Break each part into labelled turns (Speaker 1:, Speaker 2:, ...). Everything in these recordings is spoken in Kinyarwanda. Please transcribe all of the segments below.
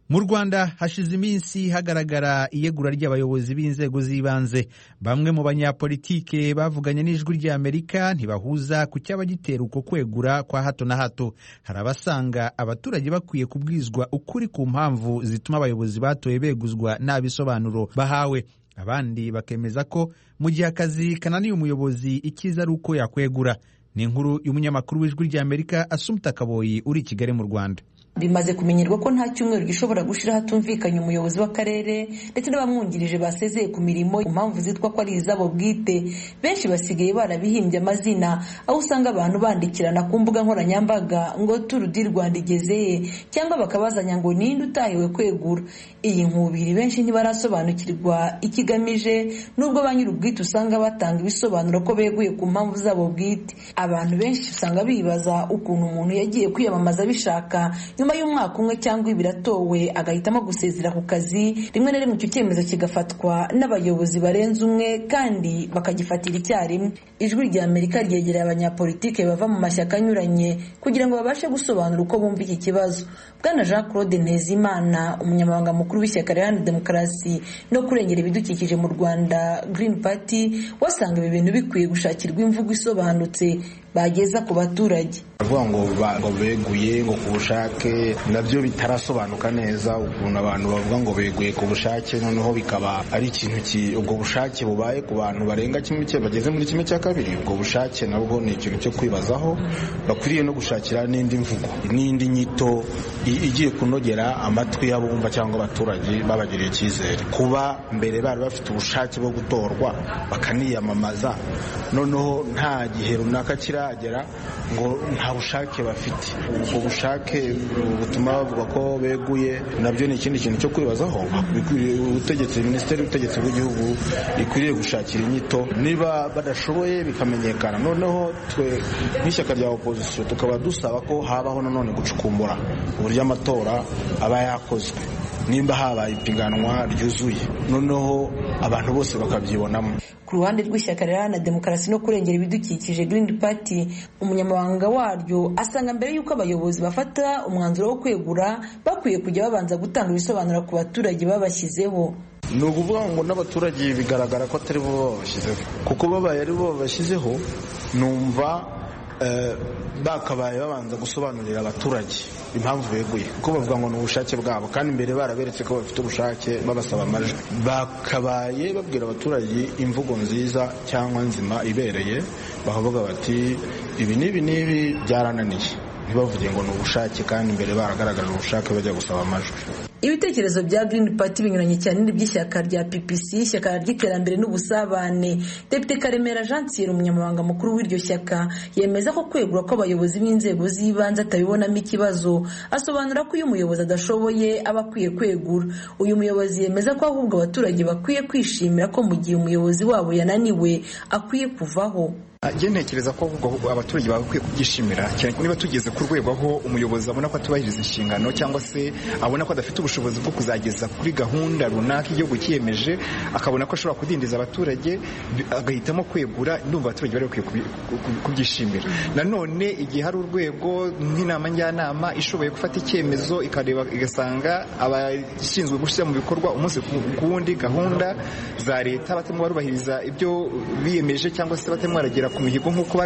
Speaker 1: mu rwanda hashize iminsi hagaragara iyegura ry'abayobozi b'inzego z'ibanze bamwe mu banyapolitike bavuganye n'ijwi ry'amerika ntibahuza ku cyaba gitera uko kwegura kwa hato na hato hari abasanga abaturage bakwiye kubwizwa ukuri ku mpamvu zituma abayobozi batoye beguzwa nta bisobanuro bahawe abandi bakemeza ko mu gihe akazi kananiye umuyobozi icyiza ari uko yakwegura ni inkuru y'umunyamakuru w'ijwi ry'amerika asumta kaboyi uri i kigali mu rwanda
Speaker 2: bimaze kumenyerwa ko nta cyumweru gishobora gushira hatumvikanye umuyobozi w'akarere ndetse n'abamwungirije basezeye ku mirimo ku mpamvu zitwa ko ari izabo bwite benshi basigaye barabihimbye amazina aho usanga abantu bandikirana ku mbuga nkoranyambaga ngo turu di rwanda igezeye cyangwa bakabazanya ngo ninde utahiwe kwegura iyi nkubiri benshi ntibarasobanukirwa ikigamije nubwo ba nyir'ubwite usanga batanga ibisobanuro ko beguye ku mpamvu zabo bwite abantu benshi usanga bibaza ukuntu umuntu yagiye kwiyamamaza bishaka nyuma y'umwaka umwe cyangwa ibiri atowe agahitamo gusezera ku kazi rimwe na rimwe icyo cyemezo kigafatwa n'abayobozi barenze umwe kandi bakagifatira icyarimwe ijwi rya amerika ryegereye abanyapolitike bava mu mashyaka anyuranye kugira ngo babashe gusobanura uko bumva iki kibazo bwana jean claude ntezimana umunyamabanga mukuru w'ishyaka riharanira demokarasi no kurengera ibidukikije mu rwanda green party wasanga ibi bintu bikwiye gushakirwa imvugo isobanutse bageza ku baturage
Speaker 3: avuga ngo beguye ngo ku bushake nabyo bitarasobanuka neza ukuntu abantu bavuga ngo beguye ku bushake noneho bikaba ari ikintu ubwo bushake bubaye ku bantu barenga kimwe bageze muri kimwe cya kabiri ubwo bushake nabwo ni ikintu cyo kwibazaho bakwiriye no gushakira n'indi mvugo n'indi nyito igiye kunogera amatwi y'abumva cyangwa abaturage babagiriye icyizere kuba mbere bari bafite ubushake bwo gutorwa bakaniyamamaza noneho nta gihe runaka kiragera ngo nta bushake bafite ubwo bushake butuma bavuga ko beguye nabyo ni ikindi kintu cyo kwibazaho ubutegetsi minisiteri y'ubutegetsi bw'igihugu ikwiriye gushakira inyito niba badashoboye bikamenyekana noneho twe nk'ishyaka rya opozisiyo tukaba dusaba ko habaho nanone gucukumbura uburyo amatora aba yakozwe nimba habaye ipiganwa ryuzuye noneho abantu bose bakabyibonamo
Speaker 2: ku ruhande rw'ishyaka riharanira demokarasi no kurengera ibidukikije green party umunyamabanga waryo asanga mbere y'uko abayobozi bafata umwanzuro wo kwegura bakwiye kujya babanza gutanga ibisobanuro ku baturage babashyizeho
Speaker 3: ni ukuvuga ngo n'abaturage bigaragara ko atari bo babashyizeho kuko babaye ari bo babashyizeho numva bakabaye babanza gusobanurira abaturage impamvu beguye kuko bavuga ngo ni ubushake bwabo kandi imbere baraberetse ko bafite ubushake babasaba amajwi bakabaye babwira abaturage imvugo nziza cyangwa nzima ibereye bakavuga bati ibi n'ibi n'ibi byarananiye ntibavuge ngo ni ubushake kandi imbere baragaragaje ubushake bajya gusaba amajwi
Speaker 2: ibitekerezo bya Green Party binyuranye cyane n'iby'ishyaka rya PPC ishyaka ry'iterambere n'ubusabane Depite Karemera Jean Thierry umunyamabanga mukuru w'iryo shyaka yemeza ko kwegura kw'abayobozi b'inzego z'ibanze atabibonamo ikibazo asobanura ko iyo umuyobozi adashoboye aba akwiye kwegura uyu muyobozi yemeza ko ahubwo abaturage bakwiye kwishimira ko mu gihe umuyobozi wabo yananiwe akwiye kuvaho
Speaker 4: njye ntekereza ko abaturage bakwiye kubyishimira cyane niba tugeze ku rwego aho umuyobozi abona ko atubahiriza inshingano cyangwa se abona ko adafite ubushobozi bwo kuzageza kuri gahunda runaka igihugu cyiyemeje akabona ko ashobora kudindiza abaturage agahitamo kwegura ndumva abaturage bari bakwiye kubyishimira nanone igihe hari urwego nk'inama njyanama ishoboye gufata icyemezo ikareba igasanga abashinzwe gushyira mu bikorwa umunsi ku wundi gahunda za leta batarimo barubahiriza ibyo biyemeje cyangwa se batarimo baragera ku mihigo nk'uko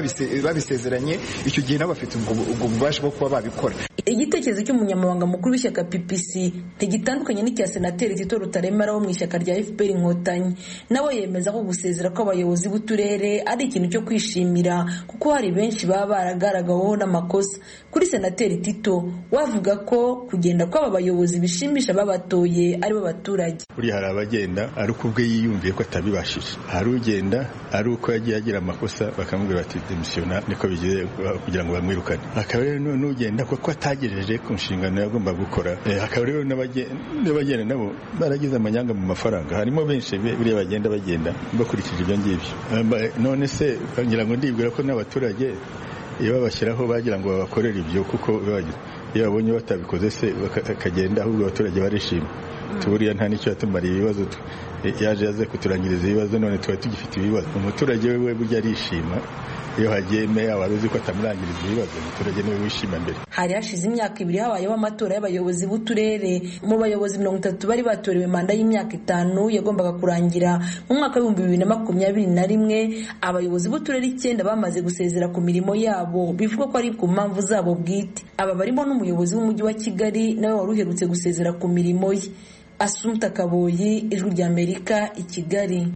Speaker 4: babisezeranye icyo gihe nabo bafite ubwo bubasha bwo kuba babikora
Speaker 2: igitekerezo cy'umunyamabanga mukuru w'ishyaka ppc ntigitandukanye n'icya senateri tito rutaremara wo mu ishyaka rya fpr inkotanyi nawe yemeza ko gusezera kw'abayobozi b'uturere ari ikintu cyo kwishimira kuko hari benshi baba baragaragaweho n'amakosa kuri senateri tito wavuga ko kugenda kw'aba bayobozi bishimisha babatoye aribo baturage
Speaker 5: buriya hari abagenda ari uko ubwe yiyumviye ko atabibashije hari ugenda ari uko yagiye agira amakosa bakamubwira bati demisiyona niko bigiye kugira ngo bamwirukane akaba rero n'ugenda kuko atagejeje ku nshingano yagomba gukora hakaba rero n'abagenda nabo baragize amanyanga mu mafaranga harimo benshi buriya bagenda bagenda bakurikije ibyo ngibyo none se ngira ngo ndibwira ko n'abaturage iyo babashyiraho bagira ngo babakorere ibyo kuko iyo babonye batabikoze se bakagenda ahubwo abaturage barishima tuburiya nta n'icyo yatumariye ibibazo yaje yaze kuturangiriza ibibazo none twari tugifite ibibazo umuturage we burya arishima iyo hagiye meya wari uzi ko atamurangiriza ibibazo umuturage niwe wishima mbere
Speaker 2: hari hashize imyaka ibiri habayeho amatora y'abayobozi b'uturere mu bayobozi mirongo itatu bari batorewe manda y'imyaka itanu yagombaga kurangira mu mwaka w'ibihumbi bibiri na makumyabiri na rimwe abayobozi b'uturere icyenda bamaze gusezera ku mirimo yabo bivugwa ko ari ku mpamvu zabo bwite aba barimo n'umuyobozi w'umujyi wa kigali nawe wari uherutse gusezera ku mirimo ye asumta kaboyi ijwi ry'amerika i kigali